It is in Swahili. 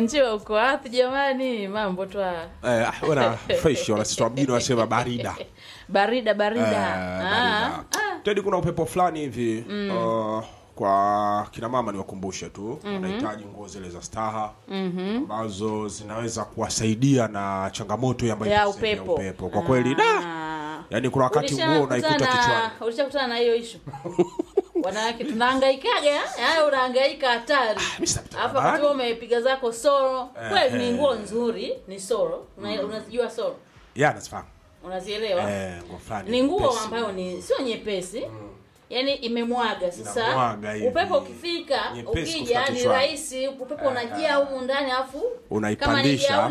njiwa uko wapi jamani mambo twa eh, ah, wana fresh wanasema mjini wanasema barida barida Eh, barida barida. tedi kuna upepo fulani hivi uh, kwa kina mama niwakumbushe tu wanahitaji nguo zile za staha ambazo zinaweza kuwasaidia na changamoto hii ambayo ya iko sehemu ya upepo upepo kwa kweli da Ah. yani kuna wakati Ulishakutana- nguo unaikuta kichwani ulishakutana na hiyo ishu wanawake tunahangaikaga yaani unahangaika hatari mimi sitapita alafu barabarani. wakati wewe umepiga zako soro kweli ni eh. nguo nzuri ni soro Una- unazijua soro ya nazifahamu unazielewa eh, nguo fulani ni nguo nyepesi. ambayo ni sio nyepesi yaani imemwaga sasa Inamwaga hivi. upepo ukifika Nyepesi ukija kufika ni kichwani. rahisi upepo unajia humu ndani alafu kama ni Unaipandisha. gauni